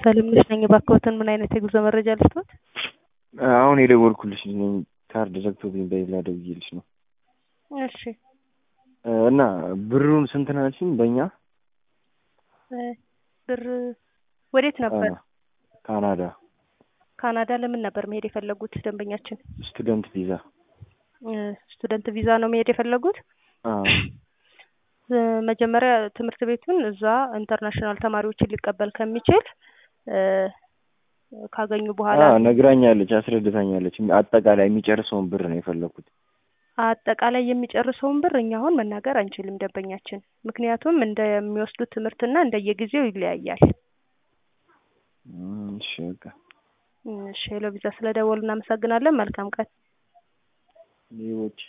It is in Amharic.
ሰለምነሽ ነኝ። እባክዎትን ምን አይነት የጉዞ መረጃ ልስጥዎት? አሁን የደወልኩልሽ ነኝ። ካርድ ዘግቶብኝ በሌላ ደውዬልሽ ነው። እሺ እና ብሩን ስንት ናልሽኝ? በእኛ ብር ወዴት ነበር? ካናዳ ካናዳ ለምን ነበር መሄድ የፈለጉት ደንበኛችን? ስቱደንት ቪዛ። ስቱደንት ቪዛ ነው መሄድ የፈለጉት? አዎ። መጀመሪያ ትምህርት ቤቱን እዛ ኢንተርናሽናል ተማሪዎችን ሊቀበል ከሚችል ካገኙ በኋላ አዎ ነግራኛለች፣ አስረድታኛለች። አጠቃላይ የሚጨርሰውን ብር ነው የፈለኩት። አጠቃላይ የሚጨርሰውን ብር እኛ አሁን መናገር አንችልም ደንበኛችን፣ ምክንያቱም እንደሚወስዱት ትምህርትና እንደየጊዜው ይለያያል። እሺ በቃ እሺ ሄሎ ቪዛ ስለደወሉ እናመሰግናለን። መልካም ቀን። ሌቦች